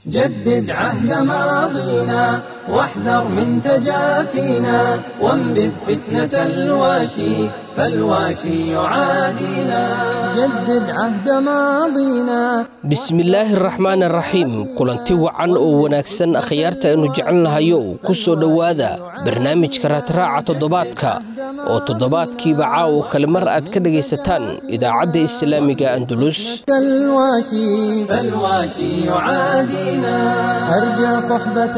جدد عهد ماضينا واحذر من تجافينا وانبذ فتنة الواشي فالواشي يعادينا جدد عهد ماضينا bismillaahi araxmaan araxiim kulanti wacan oo wanaagsan akhyaarta aynu jecelnahayo ku soo dhowaada barnaamijka raadraaca toddobaadka oo toddobaadkiiba caawo kale mar aad ka dhegaysataan idaacadda islaamiga andulus فالواشي فالواشي يعادينا أرجى صحبة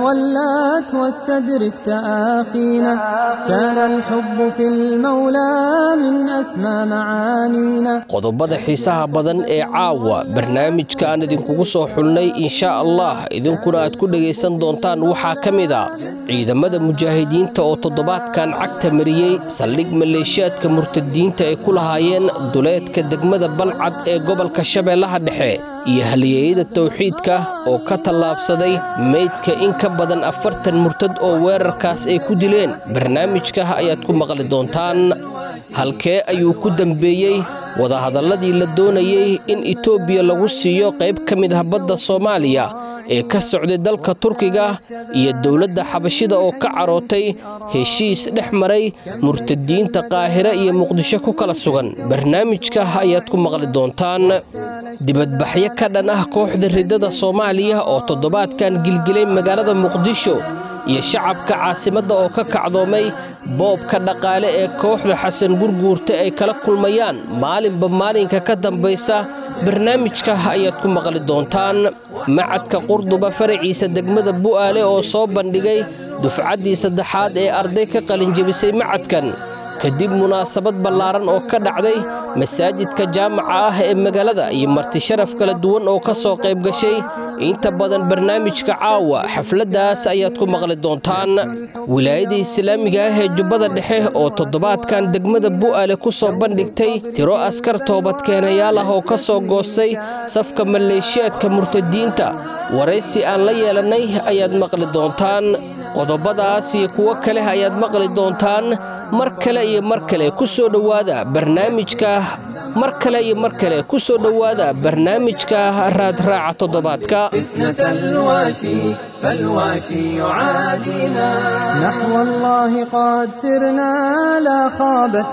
ولات واستدرك تآخينا كان الحب في المولى من أسمى معانينا qodobada xiisaha badan ee caawa barnaamijka aan idinkugu soo xulnay inshaa allah idinkuna aad ku dhegaysan doontaan waxaa ka mid a ciidamada mujaahidiinta oo toddobaadkan cagta mariyey saldhig maleeshiyaadka murtadiinta ay ku lahaayeen duleedka degmada balcad ee gobolka shabeellaha dhexe iyo halyeeyada towxiidka oo ka tallaabsaday meydka in ka badan afartan murtad oo weerarkaas ay ku dileen barnaamijka ayaad ku maqli doontaan halkee ayuu ku dembeeyey wadahadalladii la doonayey in etoobiya lagu siiyo qayb ka mid ah badda soomaaliya ee ka socday dalka turkiga iyo dowladda xabashida oo ka carootay heshiis dhex maray murtadiinta qaahire iyo muqdisho ku kala sugan barnaamijka ayaad ku maqli doontaan dibadbaxyo ka dhan ah kooxda riddada soomaaliya oo toddobaadkan gilgilay magaalada muqdisho iyo shacabka caasimadda oo ka kacdoomay boobka dhaqaale ee kooxda xasan gurguurta ay kala kulmayaan maalinba maalinka ka dambaysa barnaamijka ayaad ku maqli doontaan macadka qurduba faraciisa degmada bu'aale oo soo bandhigay dufcaddii saddexaad ee arday ka qalinjebisay macadkan kadib munaasabad ballaaran oo ka dhacday masaajidka jaamaca ah ee magaalada iyo marti sharaf kala duwan oo ka soo qayb gashay inta badan barnaamijka caawa xafladdaas ayaad ku maqli doontaan wilaayada islaamiga ah ee jubbada dhexe oo toddobaadkan degmada bu'aale ku soo bandhigtay tiro askar toobadkeenayaal ah oo ka soo goostay safka maleeshiyaadka murtadiinta waraysi aan la yeelannay ayaad maqli doontaan qodobadaas iyo kuwo kale ayaad maqli doontaan mar kale iyo mar kale ku soo dhowaada barnaamijka mar kale iyo mar kale ku soo dhowaada barnaamijka raadraaca toddobaadka فتنة الواشي فالواشي يعادينا نحو الله قد سرنا لا خابت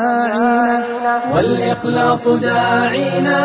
مساعينا والإخلاص داعينا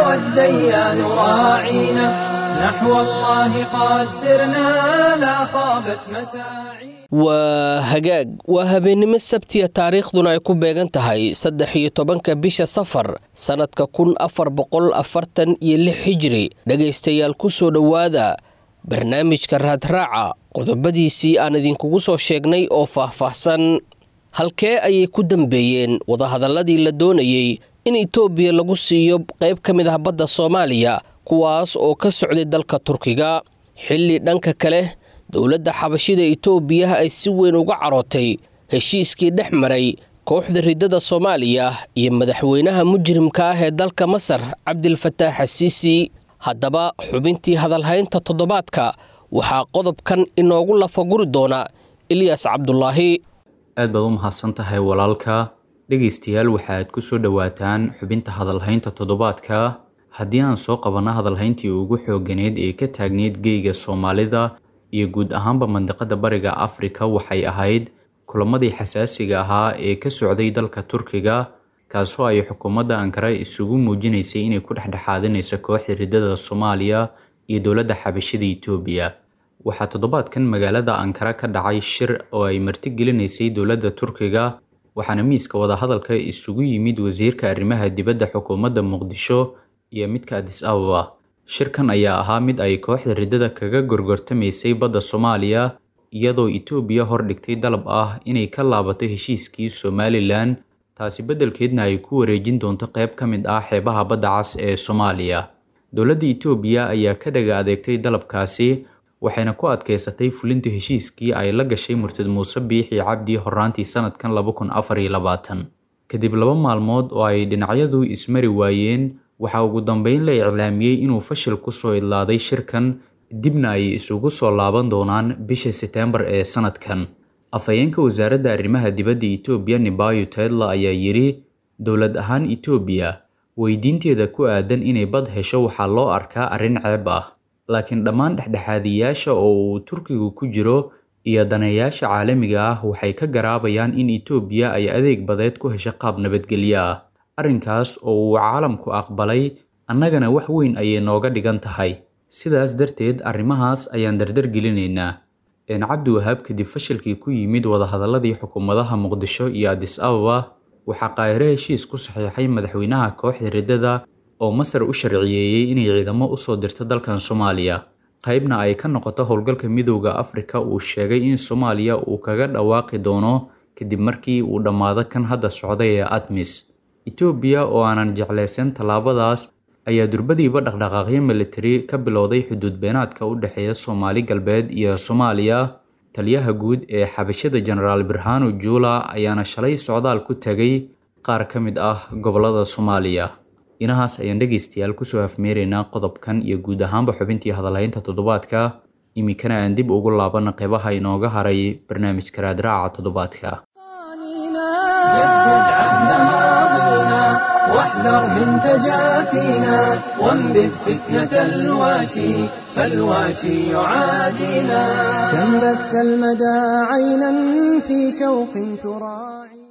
والديان راعينا نحو الله قد سرنا لا خابت مساعينا waa hagaag waa habeennimo sabtiya taariikhduna ay ku beegan tahay saddex iyo tobanka bisha safar sannadka kun afar boqol afartan iyo lix hijri dhegaystayaal ku soo dhowaada barnaamijka raadraaca qodobadiisii aan idinkugu soo sheegnay oo faahfaahsan halkee ayay ku dambeeyeen wadahadalladii la doonayey in etoobiya lagu siiyo qayb ka mid ah badda soomaaliya kuwaas oo ka socday dalka turkiga xilli dhanka kale dowladda xabashida etoobiya ay si weyn uga carootay heshiiskii dhex maray kooxda riddada soomaaliya iyo madaxweynaha mujrimka ah ee dalka masar cabdilfataax xasiisi haddaba xubintii hadalhaynta toddobaadka waxaa qodobkan inoogu lafaguri doona ilyas cabdulaahi aad baad u mahadsan tahay walaalka dhegaystayaal waxaad ku soo dhowaataan xubinta hadalhaynta toddobaadka haddii aan soo qabanno hadalhayntii ugu xooganeed ee ka taagneyd geyga soomaalida iyo guud ahaanba mandiqada bariga afrika waxay ahayd kulamadii xasaasiga ahaa ee ka socday dalka turkiga kaasoo ay xukuumadda ankara isugu muujinaysay inay ku dhexdhexaadinayso kooxda riddada soomaaliya iyo dowladda xabashida etoobiya waxaa toddobaadkan magaalada ankara ka dhacay shir oo ay martigelinaysay dowladda turkiga waxaana miiska wadahadalka isugu yimid wasiirka arrimaha dibadda xukuumadda muqdisho iyo midka adis ababa shirkan ayaa ahaa mid ay kooxda riddada kaga gorgortamaysay badda soomaaliya iyadoo etoobiya hordhigtay dalab ah inay ka laabato heshiiskii somalilan taasi beddelkeedna ay ku wareejin doonto qayb ka mid ah xeebaha badda cas ee soomaaliya dowladda etoobiya ayaa ka dhaga adeegtay dalabkaasi waxayna ku adkaysatay fulinta heshiiskii ay la gashay murtad muuse biixi cabdi horaantii sanadkan laba kun afar iyo labaatan kadib laba maalmood oo ay dhinacyadu ismari waayeen waxaa ugu dambeyn la iclaamiyey inuu fashil kusoo idlaaday shirkan dibna ay isugu soo laaban doonaan bisha seteembar ee sanadkan afhayeenka wasaaradda arrimaha dibadda etoobiya nibayo tedla ayaa yidhi dowlad ahaan etoobiya weydiinteeda ku aadan inay bad hesho waxaa loo arkaa arrin ceeb ah laakiin dhammaan dhexdhexaadiyaasha oo uu turkigu ku jiro iyo daneeyaasha caalamiga ah waxay ka garaabayaan in etoobiya ay adeeg badeed ku hesho qaab nabadgelyo ah arrinkaas oo uu caalamku aqbalay annagana wax weyn ayay nooga dhigan tahay sidaas darteed arrimahaas ayaan dardar gelinaynaa een cabdi wahaab kadib fashilkii ku yimid wadahadaladii xukuumadaha muqdisho iyo adis ababa waxaa qaahire heshiis ku saxiixay madaxweynaha kooxda riddada oo masar u sharciyeeyey inay ciidamo usoo dirto dalkan soomaaliya qaybna ay ka noqoto howlgalka midowda afrika uu sheegay in soomaaliya uu kaga dhawaaqi doono kadib markii uu dhammaado kan hadda socday ee admis etoobiya oo aanan jeclaysan tallaabadaas ayaa durbadiiba dhaqdhaqaaqyo militari ka bilowday xuduud beenaadka u dhexeeya soomaali galbeed iyo soomaaliya taliyaha guud ee xabashada jenaraal birhano juula ayaana shalay socdaal ku tegay qaar ka mid ah gobolada soomaaliya inahaas ayaan dhegaystayaal kusoo hafmeeraynaa qodobkan iyo guud ahaanba xubintii hadalhaynta toddobaadka iminkana aan dib ugu laabana qeybaha inooga haray barnaamijka raadraaca toddobaadka جدد عهد ماضينا واحذر من تجافينا وانبذ فتنة الواشي فالواشي يعادينا كم بث المدى عينا في شوق تراعي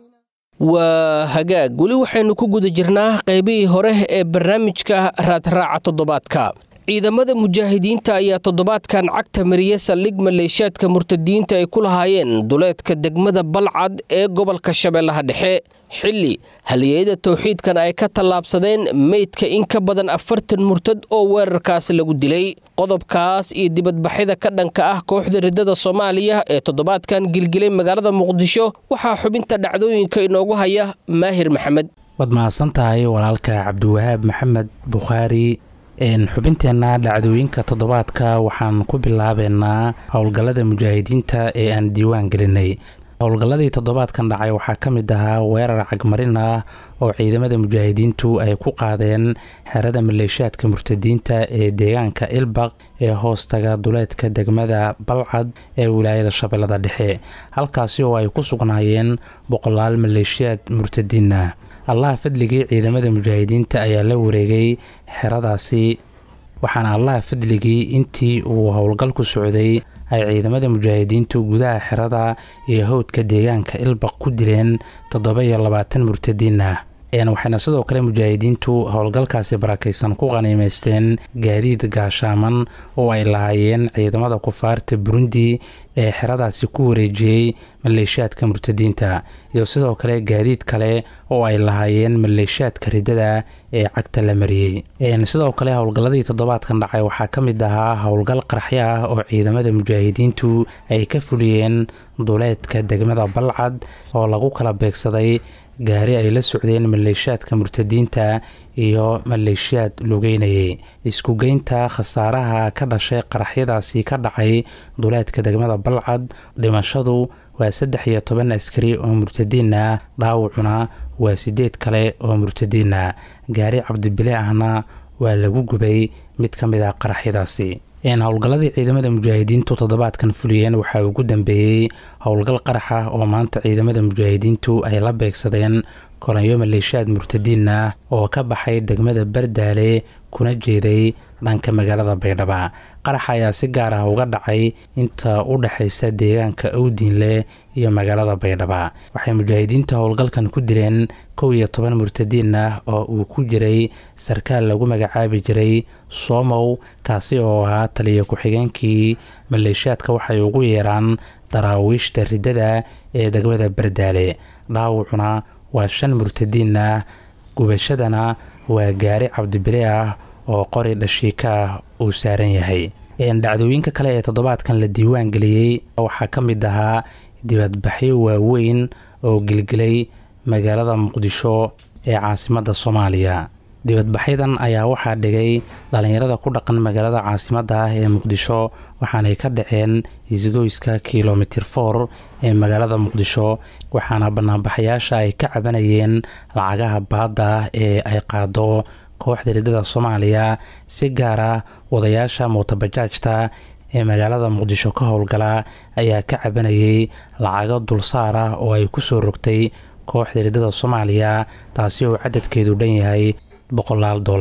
waa hagaag weli waxaynu ku guda jirnaa qaybihii hore ee barnaamijka raadraaca toddobaadka ciidamada mujaahidiinta ayaa toddobaadkan cagta mariya saldhig maleeshaadka murtadiinta ay ku lahaayeen duleedka degmada balcad ee gobolka shabeellaha dhexe xilli haliyeyada towxiidkan ay ka tallaabsadeen meydka in ka badan afartan murtad oo weerarkaas lagu dilay qodobkaas iyo dibadbaxyada ka dhanka ah kooxda riddada soomaaliya ee toddobaadkan gilgilay magaalada muqdisho waxaa xubinta dhacdooyinka inoogu haya maahir maxamed waad mahadsan tahay walaalka cabdiwahaab maxamed bukhaari xubinteenna dhacdooyinka toddobaadka waxaan ku bilaabeynaa howlgallada mujaahidiinta ee aan diiwaan gelinay howlgalladii toddobaadkan dhacay waxaa ka mid ahaa weerar cagmarin ah oo ciidamada mujaahidiintu ay ku qaadeen xerada maleeshaadka murtadiinta ee deegaanka ilbaq ee hoostaga duleedka degmada balcad ee wilaayada shabeellada dhexe halkaasi oo ay ku sugnaayeen boqolaal maleeshiyaad murtadiin ah allaha fadligii ciidamada mujaahidiinta ayaa la wareegay xeradaasi waxaana allaha fadligii intii uu howlgalku socday ay ciidamada mujaahidiintu gudaha xerada iyo howdka deegaanka ilbaq ku dileen toddoba iyo labaatan murtadiin ah waxayna sidoo kale mujaahidiintu howlgalkaasi barakaysan ku qaniimeysteen gaadiid gaashaaman oo ay lahaayeen ciidamada kufaarta burundi ee xeradaasi ku wareejiyey maleeshaadka murtadiinta iyo sidoo kale gaadiid kale oo ay lahaayeen maleeshaadka riddada ee cagta la mariyey sidoo kale howlgalladii toddobaadkan dhacay waxaa ka mid ahaa howlgal qaraxyo ah oo ciidamada mujaahidiintu ay ka fuliyeen duleedka degmada balcad oo lagu kala beegsaday gaari ay la socdeen maleeshaadka murtadiinta iyo maleeshiyaad lugeynayay iskugeynta khasaaraha ka dhashay qaraxyadaasi ka dhacay duleedka degmada balcad dhimashadu waa saddex iyo toban askari oo murtadiin ah dhaawacuna waa sideed kale oo murtadiin ah gaari cabdibile ahna waa lagu gubay mid ka mid ah qaraxyadaasi howlgalladii ciidamada mujaahidiintu toddobaadkan fuliyeen waxaa ugu dambeeyey howlgal qarax ah oo maanta ciidamada mujaahidiintu ay la beegsadeen kolanyo maleeshaad murtadiin ah oo ka baxay degmada bardaale kuna jeeday dhanka magaalada baydhaba qaraxa ayaa si gaar ah uga dhacay inta u dhexaysa deegaanka owdiinle iyo magaalada baydhaba waxay mujaahidiinta howlgalkan ku dileen kow iyo toban murtadiin ah oo uu ku jiray sarkaal lagu magacaabi jiray soomow kaasi oo ahaa taliya ku-xigeenkii maleeshaadka waxay ugu yeeraan daraawiishta riddada ee degmada bardaale dhaawacuna waa shan murtadiin ah gubashadana waa gaari cabdibile ah oo qori dhashiika ah uu saaran yahay dhacdooyinka kale ee toddobaadkan la diiwaan geliyey waxaa ka mid ahaa dibadbaxyo waaweyn oo gelgelay magaalada muqdisho ee caasimadda soomaaliya dibadbaxyadan ayaa waxaa dhigay dhallinyarada ku dhaqan magaalada caasimadda ah ee muqdisho waxaanay ka dhaceen isgoyska kilomitir for ee magaalada muqdisho waxaana banaanbaxayaasha ay ka cabanayeen lacagaha baadda ah ee ay qaado kooxda riddada soomaaliya si gaar ah wadayaasha mootabajaajta ee magaalada muqdisho ka howlgala ayaa ka cabanayay lacago dulsaar ah oo ay ku soo rogtay kooxda riddada soomaaliya taasi oo cadadkeedu dhan yahay boqolaal dollar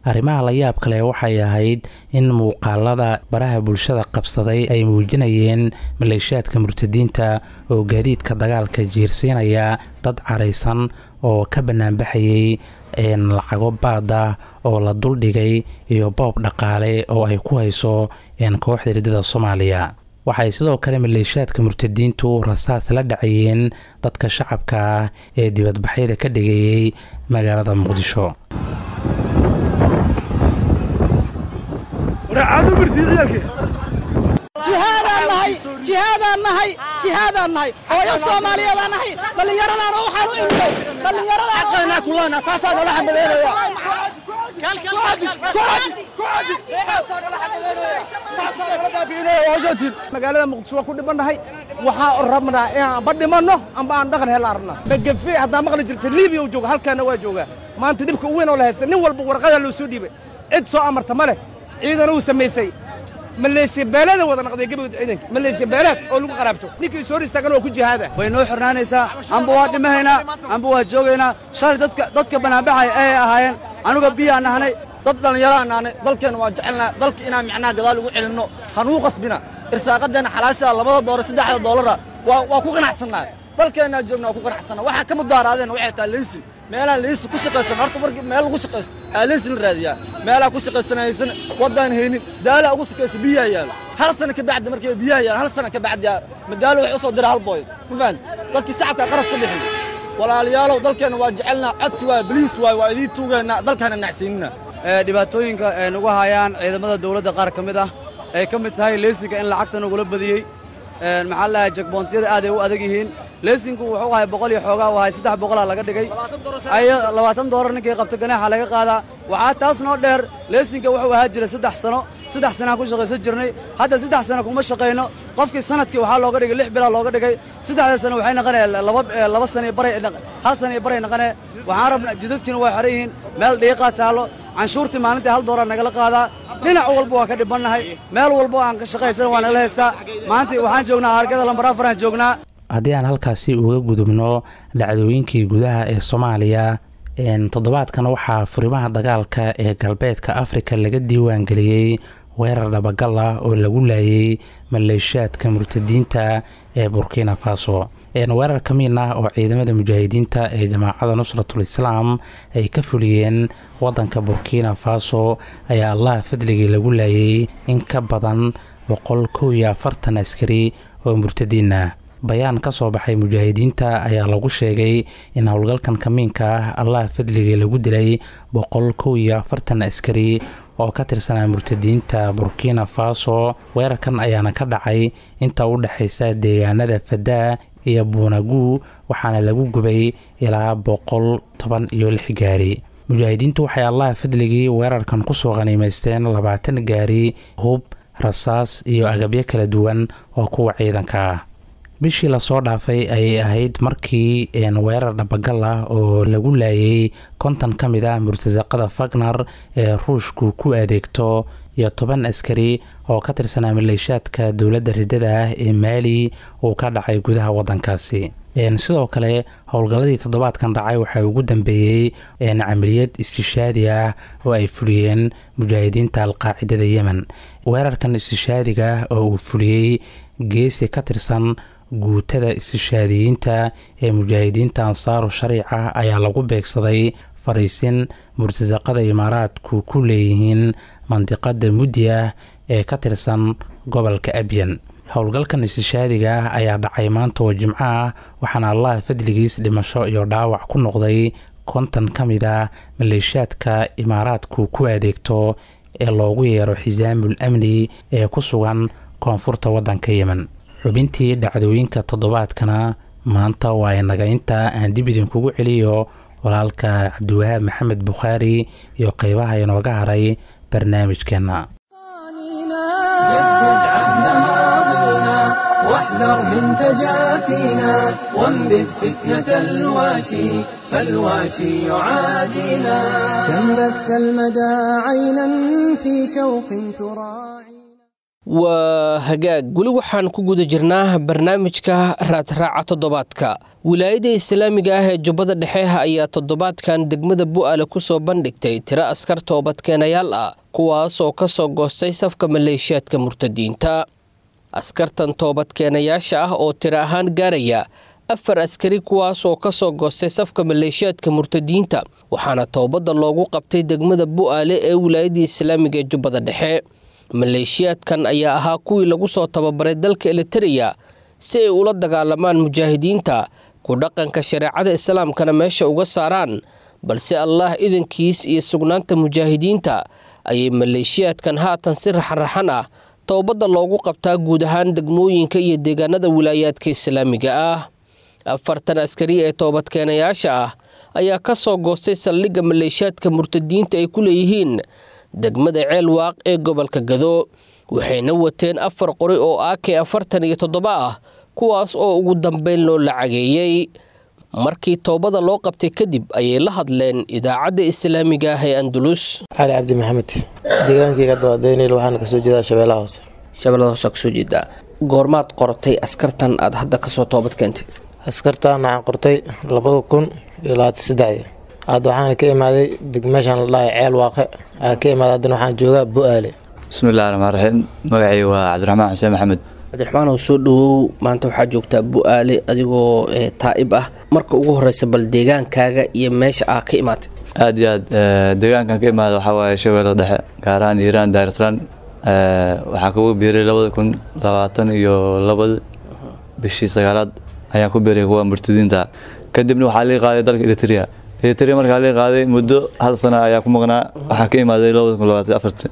arrimaha la yaab kale waxay ahayd in muuqaalada baraha bulshada qabsaday ay muujinayeen maleeshiyaadka murtadiinta oo gaadiidka dagaalka jiirsiinaya dad caraysan oo ka banaanbaxayay lacago baada oo la duldhigay iyo boob dhaqaale oo ay ku hayso kooxda riddada soomaaliya waxay sidoo kale maleeshiyaadka murtadiintu rasaas la dhacayeen dadka shacabka ah ee dibadbaxyada ka dhigayay magaalada muqdisho jihaadaan nahay jihaadaan nahay jihaadaan nahay hooyo soomaaliyeedaan nahay dhallinyaradaan waxaan u imday dhallinyaradaan kulana saasaa nala xambadeynaya magaalada muqdisho waa ku dhibannahay waxaa rabnaa inaan amba dhimanno amba aan dhaqan hela arabna magafe haddaa maqli jirta libiya u jooga halkaana waa joogaa maanta dhibka u weyn oo la haysta nin walba warqadaa loo soo dhiibay cid soo amarta ma leh ciidana uu samaysay maleeshiya beelaada wada naqday gebagod ciidanka maleeshiya beelaad oo lagu qaraabto ninkii soo hor istaagan waa ku jihaada way noo xirnaanaysaa amba waa dhimahaynaa amba waa joogaynaa shalay dadka dadka banaanbaxaya ay ahaayeen anuga biyaan nahnay dad dhallinyaraan nahnay dalkeenna waa jecelnaa dalka inaan macnaha gadaal ugu celinno hanuu qasbina irsaaqadeenna xalaashaa labada doollar saddexda doolara waa waa ku qanacsannaa dalkeennaa joogna waa ku qanacsannaa waxaa ka mudaaraadeen waxay tahay leysin meelaan leysi ku shaqaysan horta markii meel lagu shaqaysto aa leysi la raadiyaa meelaa ku shaqaysanaysan waddaan haynin daalaa ugu shaqayso biyaha yaalo hal sana ka bacdi markii biyaha yaalo hal sana ka bacdi madaalo waxay u soo dira hal booy ma fahan dadkii shacabka qarash ku bixin walaalayaalow dalkeenna waa jecelnaa codsi waay baliis waay waa idiin tuugeennaa dalkaana nacsiinina dhibaatooyinka ay nagu hayaan ciidamada dawladda qaar ka mid ah ay ka mid tahay leesinka in lacagta nagula badiyey maxaa la dhahay jagboontiyada aad ay u adag yihiin leesinku wuxuu ahay boqol iyo xoogaa u ahay saddex boqolaa laga dhigay labaatan doolar ninkii qabta ganaaxa laga qaadaa waxaa taas noo dheer leesinka wuxuu ahaa jiray saddex sano saddex sanaan ku shaqaysan jirnay hadda saddex sano kuma shaqayno qofkii sanadkii waxaa looga dhigay lix bilaa looga dhigay saddexda sano waxay naqanaya laba laba sana iyo baray hal sana iyo baray naqanee waxaan rabnaa jidadkiina waa xeran yihiin meel dhiiqaa taallo canshuurtii maalintii hal doolar nagala qaadaa dhinac walba waa ka dhibannahay meel walba aan ka shaqaysan waa nagala haystaa maanta waxaan joognaa hargada lambar afaraan joognaa haddii aan halkaasi uga gudubno dhacdooyinkii gudaha ee soomaaliya toddobaadkan waxaa furimaha dagaalka ee galbeedka afrika laga diiwaan geliyey weerar dhabagal ah oo lagu laayay maleeshiyaadka murtadiinta ee burkina faso weerar ka mid ah oo ciidamada mujaahidiinta ee jamaacada nusratul islaam ay ka fuliyeen wadanka burkina faso ayaa allah fadligii lagu laayay in ka badan boqol kow iyo afartan askari oo murtadiin ah bayaan ka soo baxay mujaahidiinta ayaa lagu sheegay in howlgalkan kamiinka ah allah fadligii lagu dilay boqol kow iyo afartan askari oo ka tirsanaa murtadiinta burkina faso weerarkan ayaana ka dhacay inta u dhexaysa deegaanada fadaa iyo buunagu waxaana lagu gubay ilaa boqol toban iyo lix gaari mujaahidiintu waxay allah fadligii weerarkan kusoo qaniimaysteen labaatan gaari hub rasaas iyo agabyo kala duwan oo kuwa ciidanka ah bishii lasoo dhaafay ayay ahayd markii weerar dhabagal ah oo lagu laayay konton ka mid ah murtasaqada fagner ee ruushku ku adeegto iyo toban askari oo ka tirsanaa maleeshaadka dowladda riddada ah ee maali uu ka dhacay gudaha wadankaasi sidoo kale howlgalladii toddobaadkan dhacay waxaa ugu dambeeyey camaliyad istishaadi ah oo ay fuliyeen mujaahidiinta alqaacidada yemen weerarkan istishaadiga oo uu fuliyey geesi ka tirsan guutada istishaadiyiinta ee mujaahidiinta ansaaru shariica ayaa lagu beegsaday fariisin murtasaqada imaaraadku ku leeyihiin mandiqada muddi ah ee ka tirsan gobolka abyan howlgalkan istishaadiga ah ayaa dhacay maanta oo jimco ah waxaana allah fadligiis dhimasho iyo dhaawac ku noqday konton ka mid ah maleeshaadka imaaraadku ku adeegto ee loogu yeero xisaamul amni ee ku sugan koonfurta waddanka yemen xubintii dhacdooyinka toddobaadkana maanta waa inaga inta aan dib idinkugu celiyo walaalka cabdiwahaab maxamed bukhaari iyo qeybaha inooga haray barnaamijkeenna واحذر من تجافينا وانبذ فتنة الواشي فالواشي يعادينا كم بث المدى عينا في شوق تراعي waa hagaag weli waxaan ku guda jirnaa barnaamijka raadraaca toddobaadka wilaayada islaamiga ah ee jubbada dhexe ayaa toddobaadkan degmada bu'aale kusoo bandhigtay tiro askar toobadkeenayaal ah kuwaas oo ka soo goostay safka maleeshiyaadka murtadiinta askartan toobadkeenayaasha ah oo tiro ahaan gaaraya afar askari kuwaas oo ka soo goostay safka maleeshiyaadka murtadiinta waxaana toobadda loogu qabtay degmada bu'aale ee wilaayadda islaamiga ee jubbada dhexe maleeshiyaadkan ayaa ahaa kuwii lagu soo tababaray dalka elitereya si ay ula dagaalamaan mujaahidiinta ku dhaqanka shareecada islaamkana meesha uga saaraan balse allaah idankiis iyo sugnaanta mujaahidiinta ayay maleeshiyaadkan haatan si raxanraxan ah towbadda loogu qabtaa guud ahaan degmooyinka iyo deegaanada wilaayaadka islaamiga ah afartan askari ee toobadkeenayaasha ah ayaa ka soo goostay saldhigga maleeshiyaadka murtadiinta ay ku leeyihiin degmada ceel waaq ee gobolka gado waxayna wateen afar qori oo aake afartan iyo toddoba ah kuwaas oo ugu dambeyn loo lacageeyey markii toobada loo qabtay kadib ayay la hadleen idaacadda islaamiga ah ee andulus cali cabdi maxamed deegaankayga dabadeynayl waxaana kasoo jeedaa shabeellaha hoose shabeellada hoose kasoo jeedaa goormaad qortay askartan aad hadda kasoo toobad keentay askartaan waxaan qortay labada kun iyo labaatan saddexdii hadda waxaana ka imaaday degmeeshaan la dhahay ceel waaqe aa ka imaaday haddana waxaan joogaa bu-aale bismillahi raxmaan raxiim magacii waa cabdiraxmaan xuseen maxamed cabdiraxmaan oo soo dhawow maanta waxaa joogtaa bu-aale adigoo taa'ib ah marka ugu horeysa bal deegaankaaga iyo meesha aa ka imaatay aad iyo aad deegaankan ka imaada waxaa waaye shabeellada dhexe gaar ahaan iiraan daarislaan waxaan kugu biiray labada kun labaatan iyo labada bishii sagaalaad ayaan ku biiray kuwa murtadiinta kadibna waxaa lii qaaday dalka eritrea eritrea markaa lii qaaday muddo hal sana ayaa ku maqnaa waxaan ka imaaday labada kun labaatan afarti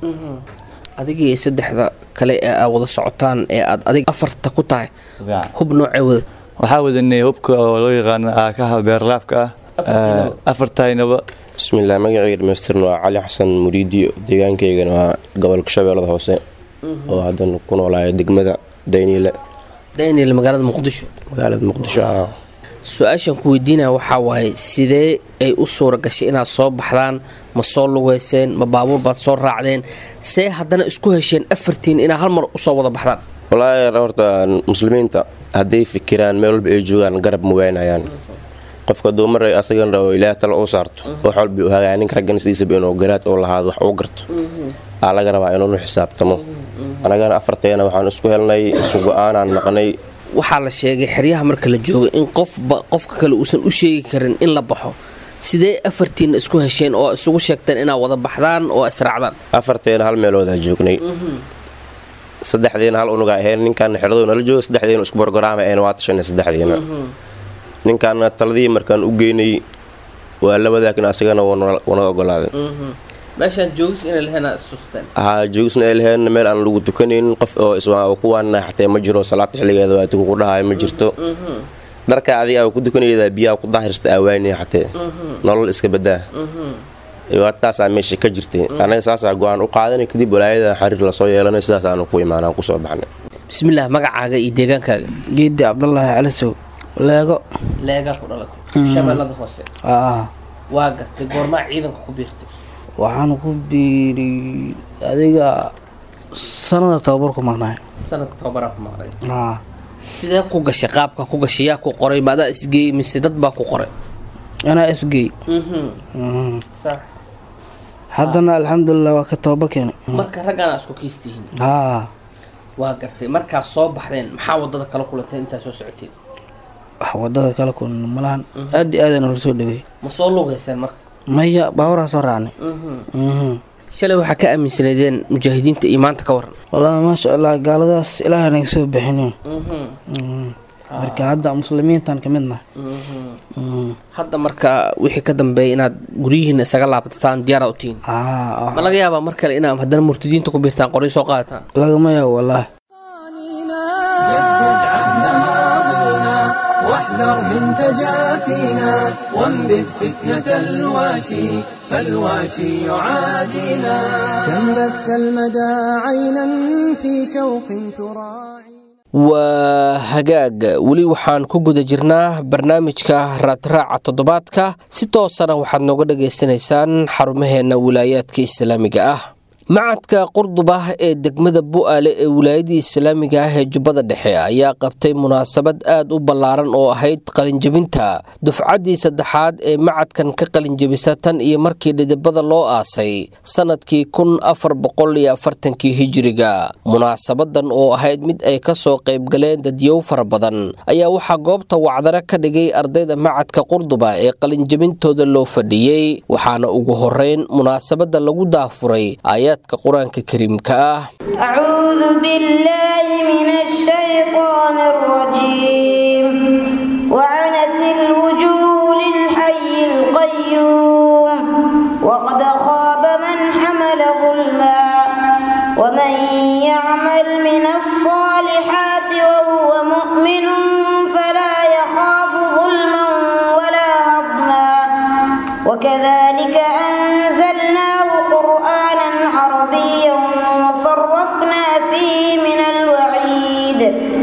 adigii saddexda kale ee aa wada socotaan ee aad adig afarta ku tahay hub noocee wada waxaa wadanay hubka oo loo yaqaano aakaha beerlaabka ah afartaynaba bismillaah magacayga dhamaystirna waa cali xasan muriidi deegaankaygana waa gobolka shabeellada hoose oo haddan ku noolaaya degmada dayniile daniel magaalada muqdisho magaalada muqdisho ah su-aashan ku weydiinaya waxaa waaye sidee ay u suura gashay inaad soo baxdaan ma soo lugeyseen ma baabuur baad soo raacdeen see haddana isku hesheen afartiin inaa hal mar usoo wada baxdaan wallaahi horta muslimiinta hadday fikiraan meel walba ay joogaan garab ma waynayaan qofka duumar asagan rabo ilaah tala u saarto wax walba u hagaa ninka raggan sidiisaba inuu garaad oo lahaado wax uu garto aa laga rabaa inuunu xisaabtamo anagana afarteena waxaan isku helnay isu go-aanaan naqnay waxaa la sheegay xeryaha marka la joogo in qofba qofka kale uusan u sheegi karin in la baxo sidee afartiinna isku hesheen oo isugu sheegteen inaad wada baxdaan oo israacdaan afarteena hal meeloodaa joognay saddexdiina hal unuga ahayn ninkaana xeradoo nala jooga saddexdiina isku borgoraama ahayn waa tashanay saddexdiina ninkaana taladii markaan u geynay waa la wadaagin asagana wanaga ogolaaday meeshaan joogis inay laheenaa isusteen haa joogisna ay laheen meel aan lagu tukanaynin qof oo iswaa kuwaana xatee ma jiro salaata xilligeeda waa tuku ku dhahayo ma jirto dharka adiga ku dukanaydaa biyaha ku daahirsta aawaanaya xatee nolol iska badaa taasaa meesha ka jirtay anaga saasaa go-aan u qaadanay kadib walaayada xariir lasoo yeelanay sidaas aanu ku imaanaan kusoo baxnay bismillaah magacaaga iyo deegaankaaga geedi cabdulaahi calisow leego leegaa ku dhalatay shabeellada hoose waa gartay goormaa ciidanka ku biirtay waxaan ku biiri adiga sanada tababar ku maqnaay sanadka tababaraa ku maqnay sidee ku gashay qaabka ku gashay yaa ku qoray ma adaa isgeey mise dad baa ku qoray anaa isgeey haddana alxamdulilah waa ka tababa keenay marka raggaana isku kiistihiin haa waa gartay markaad soo baxdeen maxaa wadada kala kulantay intaa soo socoteen wax wadada kala kulan malahan aad iyo aadana hor soo dhaweey ma soo lugeyseen marka maya baaburaa soo raacnay shalay waxaa ka aaminsanaydeen mujaahidiinta iyo maanta ka waran wallaahi maasha allah gaaladaas ilaahay naga soo bixinin marka hadda muslimiintan ka mid nahay hadda marka wixii ka dambeeya inaad guryihiina isaga laabtataan diyaaraad u tihiin ma laga yaabaa mar kale inaad haddana murtadiinta ku biirtaan qoryo soo qaadataan lagama yaabo wallaahi واحذر من تجافينا وانبذ فتنة الواشي فالواشي يعادينا كم بث المدى عينا في شوق تراعي waa hagaag weli waxaan ku guda jirnaa barnaamijka raadraaca toddobaadka si toosana waxaad nooga dhagaysanaysaan xarumaheenna wilaayaadka islaamiga ah macadka qurduba ee degmada bu'aale ee wilaayadii islaamiga ah ee jubbada dhexe ayaa qabtay munaasabad aad u ballaaran oo ahayd qalinjebinta dufcaddii saddexaad ee macadkan ka qalinjebisa tan iyo markii dhidibada loo aasay sannadkii kun afar boqol iyo afartankii hijiriga munaasabadan oo ahayd mid ay ka soo qaybgaleen dadyow fara badan ayaa waxaa goobta wacdare ka dhigay ardayda macadka qurduba ee qalinjebintooda loo fadhiyey waxaana ugu horeyn munaasabada lagu daafuray aayaadka qur-aanka kariimka ah أعوذ بالله من الشيطان الرجيم وعنت الوجوه للحي القيوم وقد خاب من حمل ظلما ومن يعمل من الصالحات وهو مؤمن فلا يخاف ظلما ولا هضما وكذلك أنزلناه قرآنا عربيا وصرفنا فيه من الوعيد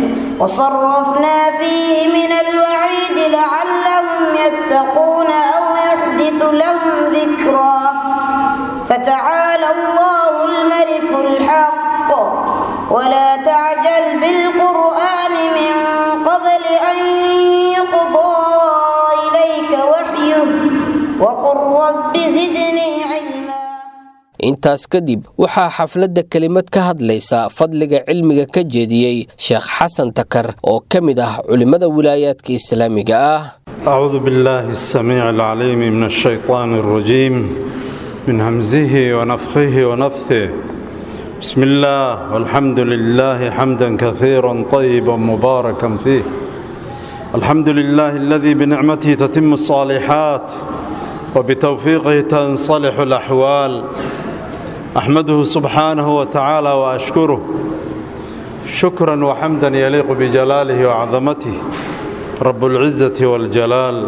وصرفنا فيه من الوعيد لعلهم يتقون أو يحدث لهم ذكرا فتعالى الله الملك الحق ولا تعجل بالقرآن من قبل أن يقضى إليك وحيه وقل رب زدني علما intaas kadib waxaa xafladda kelimad ka hadlaysa fadliga cilmiga ka jeediyey sheekh xasan takar oo ka mid ah culimmada wilaayaadka islaamiga ah أعوذ بالله السميع العليم من الشيطان الرجيم من همزه ونفخه ونفثه بسم الله والحمد لله حمدا كثيرا طيبا مباركا فيه الحمد لله الذي بنعمته تتم الصالحات وبتوفيقه تنصلح الأحوال أحمده سبحانه وتعالى وأشكره شكرا وحمدا يليق بجلاله وعظمته رب العزة والجلال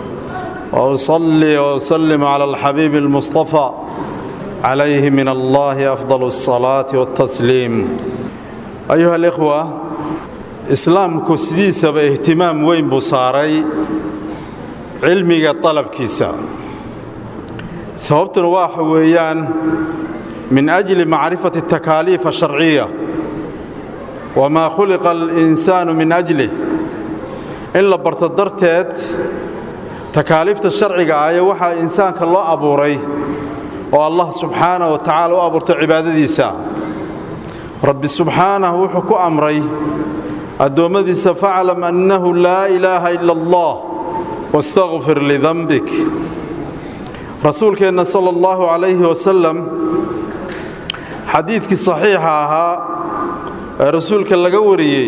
وأصلي وأسلم على الحبيب المصطفى عليه من الله أفضل الصلاة والتسليم أيها الإخوة إسلامku sidiisaba ihtimaam weyn buu saaray cilmiga dalabkiisa sababtuna waxa weeyaan min أجli macrifaة التakaaliif الشharciya وmaa khuliqa الإnsaanu min أجlih in la barto darteed takaaliifta sharciga ah ee waxaa insaanka loo abuuray oo allah subxaanaه wa tacaala u abuurtay cibaadadiisa rabbi subxaanaه wuxuu ku amray addoommadiisa faclam annahu laa ilaaha ila allah wastakfir lidanbik rasuulkeenna sala allahu calayhi wasalam xadiidkii saxiixa ahaa ee rasuulka laga wariyey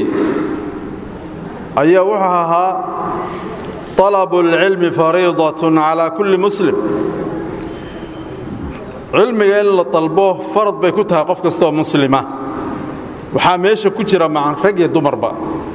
ayaa wuxuu ahaa طalabu اlcilmi fariidatun calaa kulli muslim cilmiga in la dalbo farad bay ku tahay qof kastaoo muslima waxaa meesha ku jira macan rag iyo dumarba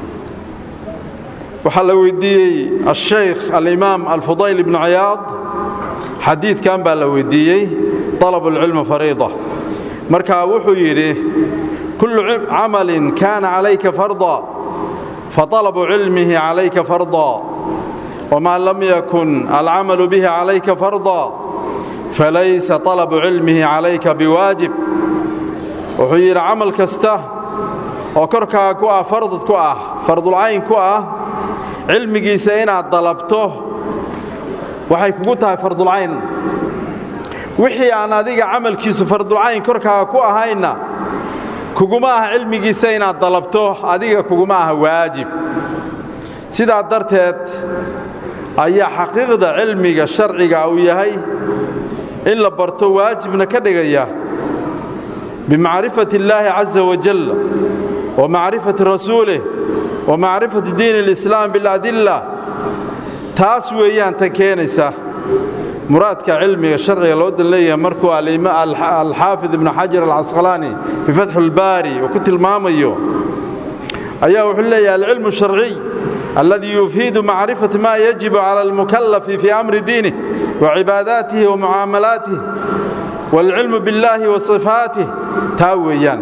waxaa la weydiiyey ashaykh alimaam alfudayl ibnu ciyaad xadiidkan baa la weydiiyey طalabu اlcilmi fariida markaa wuxuu yidhi kullu camalin kaana calayka farda faطalabu cilmihi calayka farda wmaa lam yakun alcamalu bihi calayka farda falaysa طalabu cilmihi calayka biwaajib wuxuu yidhi camal kasta oo korkaa ku ah fardad ku ah fardulcayn ku ah cilmigiisa inaad dalabto waxay kugu tahay fardulcayn wixii aan adiga camalkiisu fardulcayn korkaaga ku ahaynna kuguma aha cilmigiisa inaad dalabto adiga kuguma aha waajib sidaa darteed ayaa xaqiiqda cilmiga sharciga uu yahay in la barto waajibna ka dhigaya bimacrifati illaahi caza wajal wa macrifati rasuulih wa macrifati diin اlislaam biاladilla taas weeyaan tan keenaysa muraadka cilmiga sharciga loo dan leeyahay markuu alxaafid ibnu xajar alcasqalaani fii fatxi اlbaari uu ku tilmaamayo ayaa wuxuu leeyahay alcilmu sharciy alladii yufiidu macrifati ma yajibu cala almukalafi fii amri diinih wa cibaadaatihi wa mucaamalaatih waalcilmu biاllaahi wa sifaatih taa weeyaan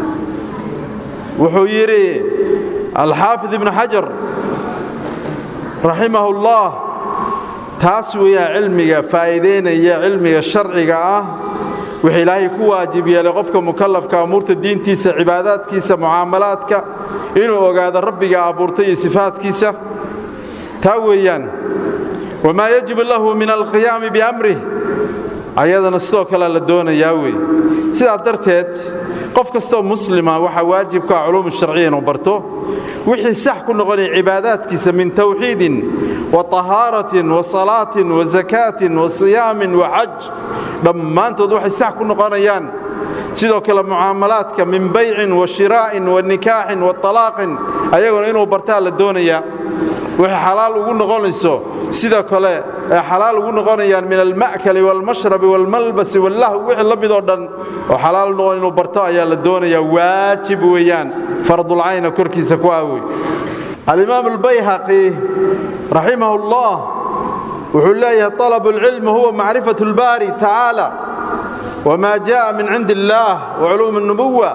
wuxuu yidhi alxaafid ibnu xajar raximahu اllah taas weeyaan cilmiga faa'iidaynaya cilmiga sharciga ah wixii ilaahay ku waajib yeelay qofka mukallafka amuurta diintiisa cibaadaadkiisa mucaamalaadka inuu ogaado rabbiga abuurtay iyo sifaadkiisa taa weeyaan wamaa yajibu lahu min alqiyaami biamrih ayadana sidoo kale la doonayaa wey sidaas darteed qof kastoo muslima waxaa waajibka ah culuum sharciya inuu barto wixii sax ku noqonaya cibaadaadkiisa min tawxiidin wa tahaaratin wa salaatin wa zakaatin wa siyaamin wa xaj dhammaantood waxay sax ku noqonayaan sidoo kale mucaamalaadka min baycin wa shiraa'in wa nikaaxin wa talaaqin ayaguna inuu bartaa la doonayaa waxay xalaal ugu noqonayso sidoo kale ay xalaal ugu noqonayaan min alma'kali waalmashrabi waalmalbasi wallahu wixii la midoo dhan oo xalaal noqon inuu barto ayaa la doonayaa waajib weeyaan fardulcayna korkiisa ku aawey alimaam albayhaqi raximahu ullah wuxuu leeyahay طalabu اlcilmi huwa macrifat اlbaari tacaala wma jaءa min cindi اllaah waculuum الnubuwa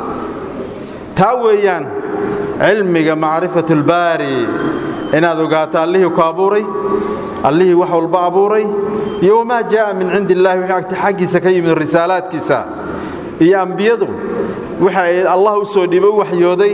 taa weeyaan cilmiga macrifat اlbaari inaad ogaato allihii ku abuuray allihii wax walba abuuray iyo wamaa jaa'a min cindi illahi wixii agta xaggiisa ka yimid risaalaadkiisa iyo ambiyadu waxa ay allah u soo dhiibay u waxyooday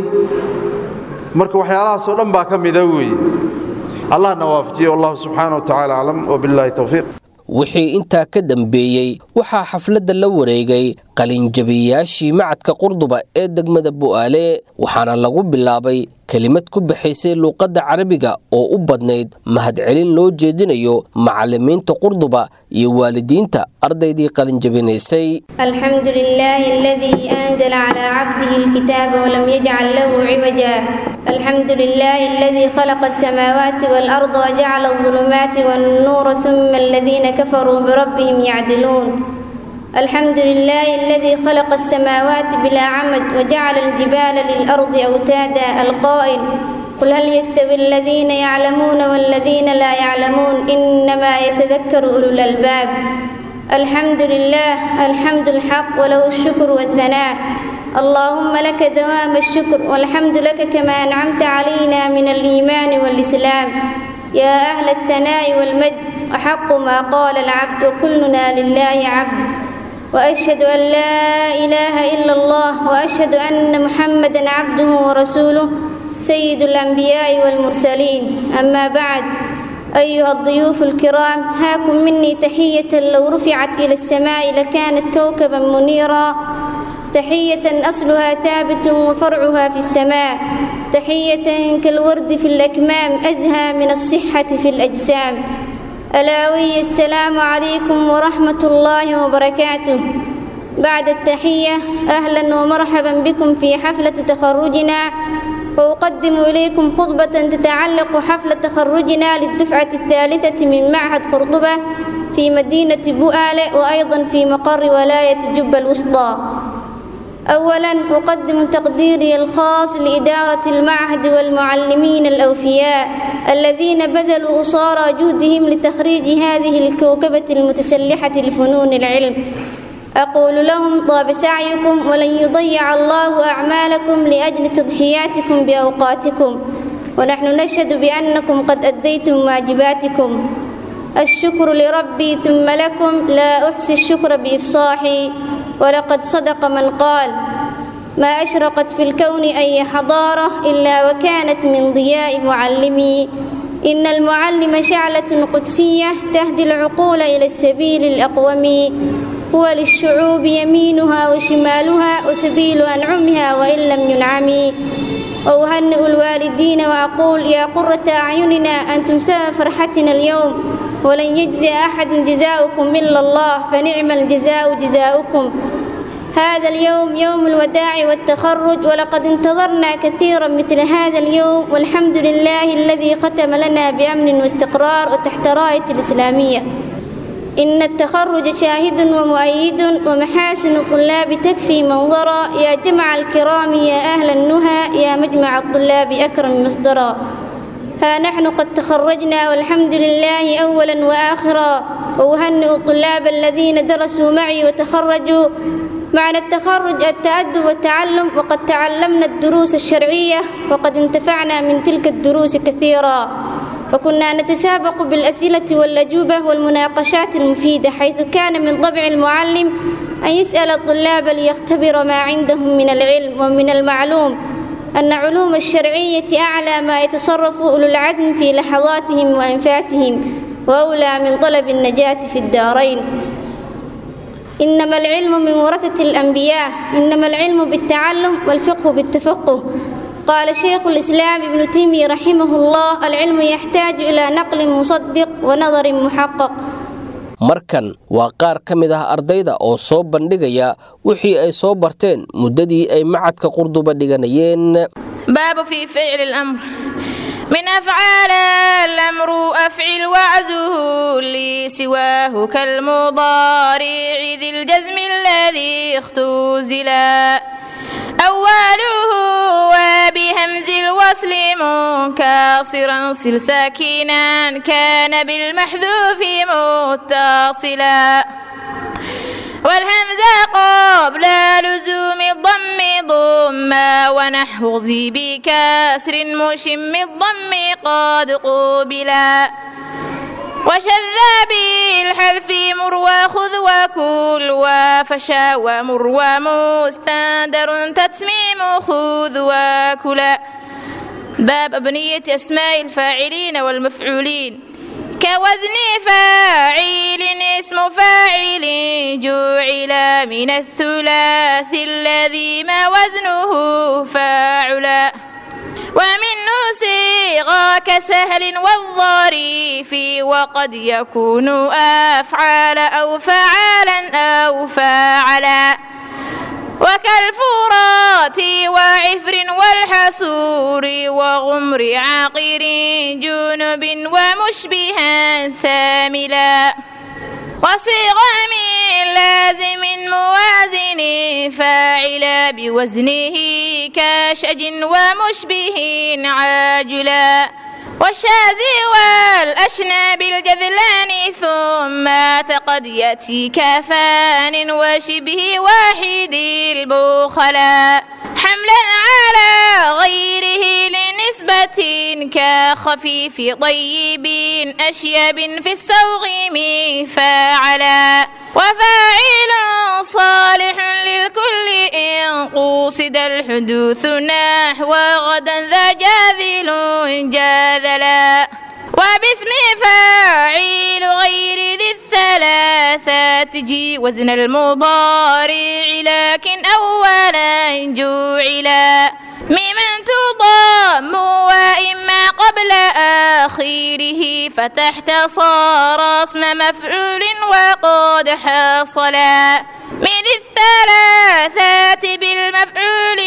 marka waxyaalahaasoo dhan baa ka mida weeye allahna waafajiye wallahu subxaana wa tacala aclam wabillahi towfiiq wixii intaa ka dambeeyey waxaa xafladda la wareegay qalinjabiyayaashii macadka qurduba ee degmada bu'aale waxaana lagu bilaabay kelimad ku baxaysay luuqadda carabiga oo u badnayd mahadcelin loo jeedinayo macallimiinta qurduba iyo waalidiinta ardaydii qalinjabinaysay الحمد لله الذي أنزل على عبده الكتاب ولم يجعل له عوجا الحمد لله الذي خلق السماوات والأرض وجعل الظلمات والنور ثم الذين كفروا بربهم يعدلون الحمد لله الذي خلق السماوات بلا عمد وجعل الجبال للأرض أوتادا القائل قل هل يستوي الذين يعلمون والذين لا يعلمون إنما يتذكر أولو الألباب الحمد لله الحمد الحق وله الشكر والثناء اللهم لك دوام الشكر والحمد لك كما أنعمت علينا من الإيمان والإسلام يا أهل الثناء والمجد أحق ما قال العبد وكلنا لله عبد وأشهد أن لا إله إلا الله وأشهد أن محمدا عبده ورسوله سيد الأنبياء والمرسلين أما بعد أيها الضيوف الكرام هاكم مني تحية لو رفعت إلى السماء لكانت كوكبا منيرا تحية أصلها ثابت وفرعها في السماء تحية كالورد في الأكمام أزهى من الصحة في الأجسام ألاوي السلام عليكم ورحمة الله وبركاته بعد التحية أهلا ومرحبا بكم في حفلة تخرجنا وأقدم إليكم خطبة تتعلق حفل تخرجنا للدفعة الثالثة من معهد قرطبة في مدينة بؤالة وأيضا في مقر ولاية جبة الوسطى أولا أقدم تقديري الخاص لإدارة المعهد والمعلمين الأوفياء الذين بذلوا أصارى جهدهم لتخريج هذه الكوكبة المتسلحة لفنون العلم أقول لهم طاب سعيكم ولن يضيع الله أعمالكم لأجل تضحياتكم بأوقاتكم ونحن نشهد بأنكم قد أديتم واجباتكم الشكر لربي ثم لكم لا أحصي الشكر بإفصاحي ولقد صدق من قال ما أشرقت في الكون أي حضارة إلا وكانت من ضياء معلمي إن المعلم شعلة قدسية تهدي العقول إلى السبيل الأقوم هو للشعوب يمينها وشمالها وسبيل أنعمها وإن لم ينعمي وأهنئ الوالدين وأقول يا قرة أعيننا أنتم سبب فرحتنا اليوم ولن يجزي أحد جزاؤكم إلا الله فنعم الجزاء جزاؤكم هذا اليوم يوم الوداع والتخرج ولقد انتظرنا كثيرا مثل هذا اليوم والحمد لله الذي ختم لنا بأمن واستقرار وتحت راية الإسلامية إن التخرج شاهد ومؤيد ومحاسن الطلاب تكفي منظرا يا جمع الكرام يا أهل النهى يا مجمع الطلاب أكرم مصدرا ها نحن قد تخرجنا والحمد لله أولا وآخرا وأهنئ الطلاب الذين درسوا معي وتخرجوا معنى التخرج التأدب والتعلم وقد تعلمنا الدروس الشرعية وقد انتفعنا من تلك الدروس كثيرا وكنا نتسابق بالأسئلة والأجوبة والمناقشات المفيدة حيث كان من طبع المعلم أن يسأل الطلاب ليختبر ما عندهم من العلم ومن المعلوم أن علوم الشرعية أعلى ما يتصرف أولو العزم في لحظاتهم وأنفاسهم وأولى من طلب النجاة في الدارين إنما العلم من ورثة الأنبياء إنما العلم بالتعلم والفقه بالتفقه قال شيخ الإسلام ابن تيمية رحمه الله العلم يحتاج إلى نقل مصدق ونظر محقق markan waa qaar ka mid ah ardayda oo soo bandhigaya wixii ay soo barteen muddadii ay macadka qurduba dhiganayeen باب في فعل الأمر من أفعال الأمر أفعل وعزه لسواه كالمضارع ذي الجزم الذي اختزلا أوله وبهمز الوصل منكسرا صل ساكنا كان بالمحذوف متصلا والهمزة قبل لزوم الضم ضم ونحو ذي بكسر مشم الضم قد قبلا وشذ بالحذف مر وخذ وكل وفشا ومر ومستندر تتميم خذ وكلا باب أبنية أسماء الفاعلين والمفعولين كوزن فاعل اسم فاعل جعل من الثلاث الذي ما وزنه فاعلا ومنه صيغة كسهل والظريف وقد يكون أفعال أو فعالا أو فاعلا وكالفرات وعفر والحسور وغمر عاقر جنب ومشبها ثاملا وصيغ من لازم موازن فاعلا بوزنه كشج ومشبه عاجلا والشاذ والأشناب الجذلان ثم تقد يأتي كفان وشبه واحد البخلاء حملا على غيره لنسبة كخفيف طيب أشيب في السوغ فاعلا وفاعل صالح للكل إن قوصد الحدوث نحو غدا ذا جاذل جاذلا وباسم فاعل غير ذي الثلاثة تجي وزن المضارع لكن أولا جعلا ممن تضام وإما قبل آخره فتحت صار اسم مفعول وقد حصلا من الثلاثات بالمفعول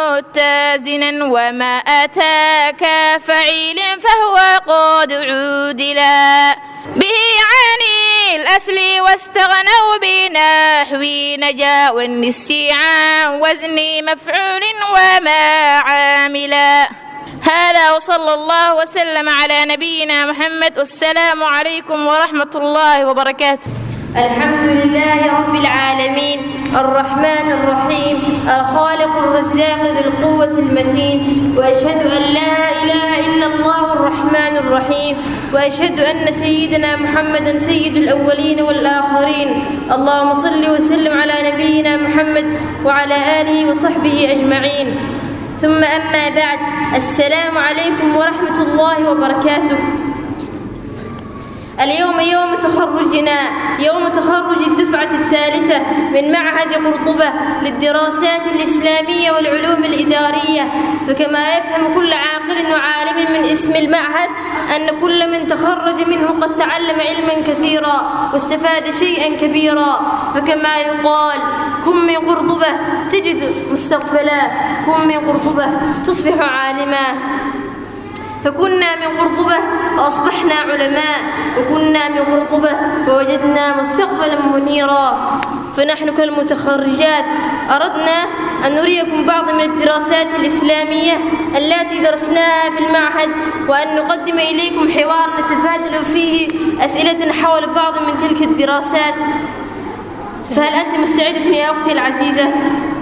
متزنا وما أتاك فعيل فهو قد عودلا به عن الأصل واستغنوا بنحو نجا والنسي عن وزن مفعول وما عاملا هذا وصلى الله وسلم على نبينا محمد والسلام عليكم ورحمة الله وبركاته الحمد لله رب العالمين الرحمن الرحيم الخالق الرزاق ذي القوة المتين وأشهد أن لا إله إلا الله الرحمن الرحيم وأشهد أن سيدنا محمدا سيد الأولين والآخرين اللهم صل وسلم على نبينا محمد وعلى آله وصحبه أجمعين ثم أما بعد السلام عليكم ورحمة الله وبركاته اليوم يوم تخرجنا يوم تخرج الدفعة الثالثة من معهد قرطبة للدراسات الإسلامية والعلوم الإدارية فكما يفهم كل عاقل وعالم من اسم المعهد أن كل من تخرج منه قد تعلم علما كثيرا واستفاد شيئا كبيرا فكما يقال كن من قرطبة تجد مستقبلا كن من قرطبة تصبح عالما فكنا من قرطبة وأصبحنا علماء وكنا من قرطبة ووجدنا مستقبلا منيرا فنحن كالمتخرجات أردنا أن نريكم بعض من الدراسات الإسلامية التي درسناها في المعهد وأن نقدم إليكم حوار نتبادل فيه أسئلة حول بعض من تلك الدراسات فهل أنت مستعدة يا أختي العزيزة؟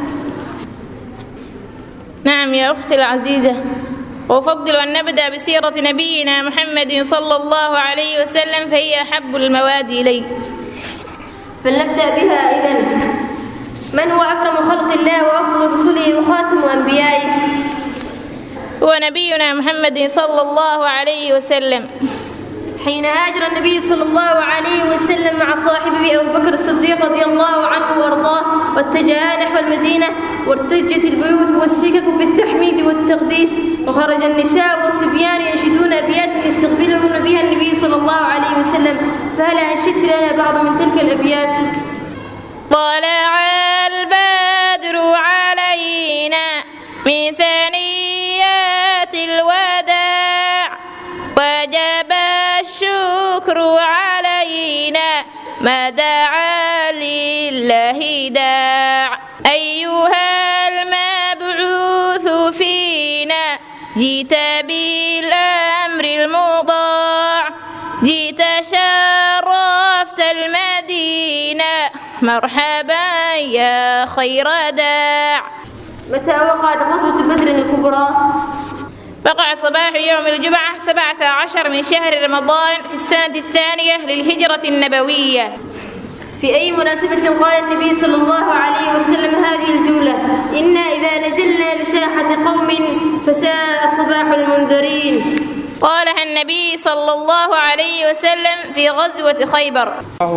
نعم يا أختي العزيزة وأفضل أن نبدأ بسيرة نبينا محمد صلى الله عليه وسلم فهي أحب المواد إلي فلنبدأ بها إذن من هو أكرم خلق الله وأفضل رسله وخاتم أنبيائه هو نبينا محمد صلى الله عليه وسلم حين هاجر النبي صلى الله عليه وسلم مع صاحبه أبو بكر الصديق رضي الله عنه وارضاه واتجها نحو المدينة وارتجت البيوت والسكك بالتحميد والتقديس وخرج النساء والصبيان ينشدون أبيات يستقبلون بها النبي صلى الله عليه وسلم فهل أنشدت لنا بعض من تلك الأبيات طلع البدر علينا من ثنيات الوداع وجب الشكر علينا ما دعا لله داع أيها المبعوث فينا جئت بالأمر المضاع جئت شرفت المدينة مرحبا يا خير داع متى وقعت غزوة بدر الكبرى وقع صباح يوم الجمعة سبعة عشر من شهر رمضان في السنة الثانية للهجرة النبوية في أي مناسبة قال النبي صلى الله عليه وسلم هذه الجملة إنا إذا نزلنا بساحة قوم فساء صباح المنذرين قالها النبي صلى الله عليه وسلم في غزوة خيبر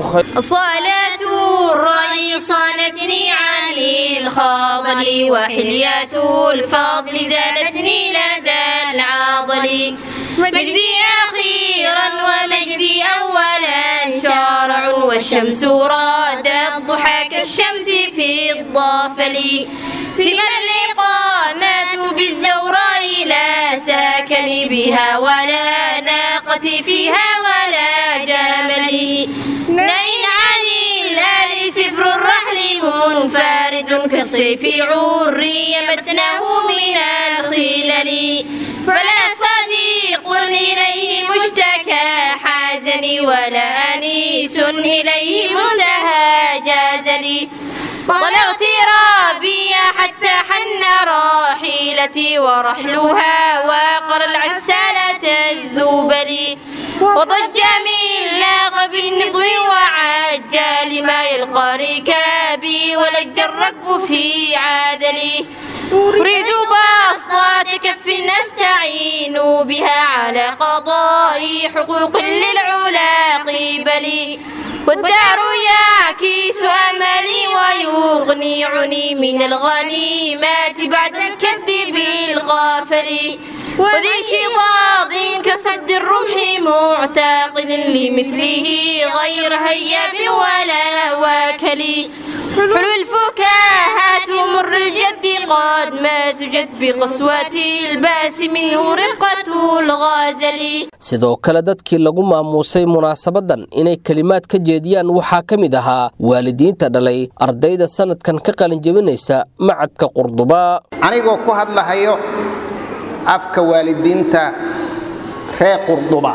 صلاة الرأي صانتني عن الخاضل وحليات الفضل زادتني لدى العاضل مجدي أخيرا ومجدي أولا شارع والشمس رادت ضحى كالشمس في الضافل فيما الإقامة بالزوراء لا ساكن بها ولا ناقة فيها ولا جمل نين عن الآل سفر الرحل منفرد كالسيف عري متنه من الخلل فلا صديق إليه مشتكى حازني ولا أنيس إليه منتهى جازلي طلعت رابية حتى حن راحلتي ورحلها وقر العسالة الذوبل وضج من لاغب النضو وعجى لما يلقى ركابي ولج الركب في عادلي أريد بسطة كف نستعين بها على قضاء حقوق للعلا قبلي والدار يعكس أملي ويغنيعني من الغنيمات بعد الكذب الغافل وذي شضاض كسد الرمح معتقل لمثله غير هياب ولا واكل حلو الفكاهات مر الجد قد ما زجت بقسوة الباس منه رقة الغازل sidoo kale dadkii lagu maamuusay munaasabadan inay kelimaad ka jeediyaan waxaa ka mid ahaa waalidiinta dhalay ardayda sanadkan ka qalinjebinaysa macadka qurduba anigoo ku hadlahayo afka waalidiinta reer qurduba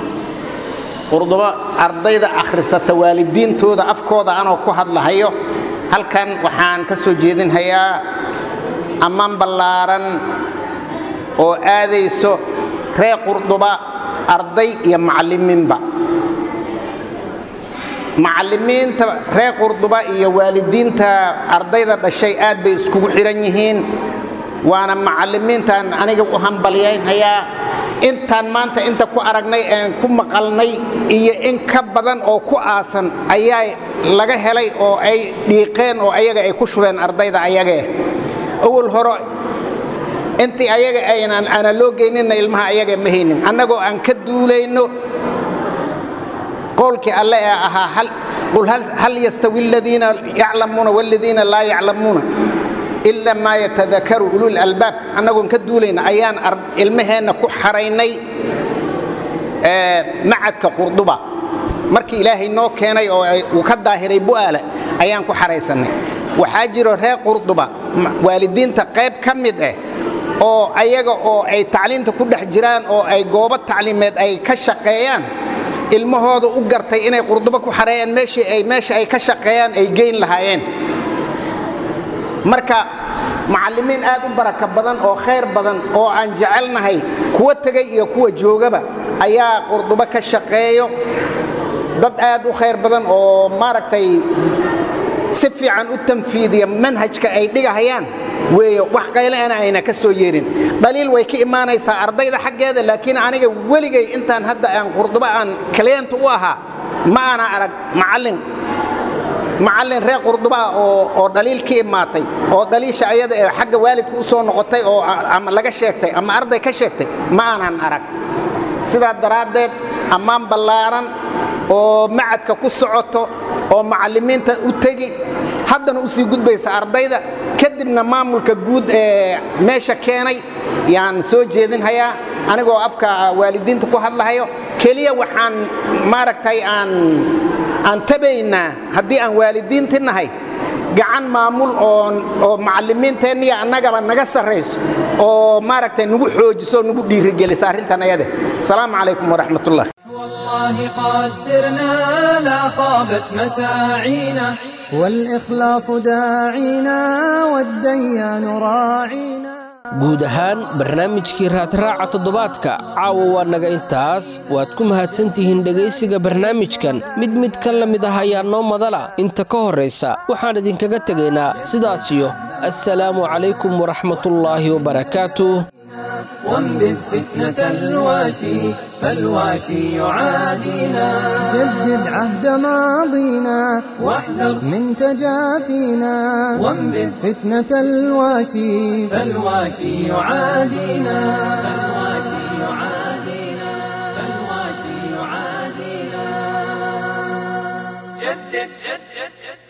qurduba ardayda akhrisata waalidiintooda afkooda anoo ku hadlahayo halkan waxaan ka soo jeedinhayaa ammaan ballaaran oo aadayso reer qurduba arday iyo macallimiinba macallimiinta reer qurduba iyo waalidiinta ardayda dhashay aad bay iskugu xidhan yihiin waana macallimiintaan aniga u hambalyaynhayaa intaan maanta inta ku aragnay een ku maqalnay iyo in ka badan oo ku aasan ayaa laga helay oo ay dhiiqeen oo ayaga ay ku shubeen ardayda ayagee awal hore intii ayaga aynan ana loo geyninna ilmaha ayaga ma haynin annagoo aan ka duulayno qowlkii alle ee ahaa qul hal yastawi aladiina yaclamuuna waladiina laa yaclamuuna ila maa yatadakaru ulul albaab annagoon ka duulayna ayaan ilmaheenna ku xaraynay macadka qurduba markii ilaahay noo keenay oo uu ka daahiray bu'aala ayaan ku xaraysannay waxaa jiro reer qurduba waalidiinta qayb ka mid ah oo ayaga oo ay tacliinta ku dhex jiraan oo ay goobo tacliimeed ay ka shaqeeyaan ilmahooda u gartay inay qurduba ku xareeyaan meeshii ay meesha ay ka shaqeeyaan ay geyn lahaayeen marka macallimiin aad u baraka badan oo khayr badan oo aan jecelnahay kuwa tegay iyo kuwa joogaba ayaa qurduba ka shaqeeyo dad aad u khayr badan oo maaragtay si si fiican u tanfiidiya manhajka ay dhigahayaan weeye wax qayleana ayna ka soo yeerin dhaliil way ka imaanaysaa ardayda xaggeeda laakiin aniga weligay intaan hadda aan qurduba aan kaliyant u ahaa ma ana arag macallin macallin reer qurdubaa oo oo dhaliil ka imaatay oo dhaliisha ayada ee xagga waalidka u soo noqotay oo ama laga sheegtay ama arday ka sheegtay ma aanan arag sidaa daraaddeed ammaan ballaaran oo macadka ku socoto oo macallimiinta u tegi haddana u sii gudbaysa ardayda kadibna maamulka guud ee meesha keenay yaan soo jeedinhayaa anigoo afka waalidiinta ku hadlahayo keliya waxaan maaragtay aan aan tabaynaa haddii aan waalidiinti nahay gacan maamul oo macallimiinteenniya annagaba naga sarrayso oo maaragtay nagu xoojiso nagu dhiirigelisa arrintan ayade asalaamu calaykum waraxmatullah والله قد سرنا لا خابت مساعينا والإخلاص داعينا والديان راعينا guud ahaan barnaamijkii raadraaca toddobaadka caawa waa naga intaas waad ku mahadsantihiin dhegaysiga barnaamijkan mid mid ka la mid ah ayaa noo madala inta ka horraysa waxaan idinkaga tegaynaa sidaasiyo assalaamu calaykum waraxmatullaahi wabarakaatuh وانبذ فتنة الواشي فالواشي يعادينا جدد عهد ماضينا واحذر من تجافينا وانبذ فتنة الواشي فالواشي يعادينا فالواشي يعادينا فالواشي يعادينا جدد جدد جدد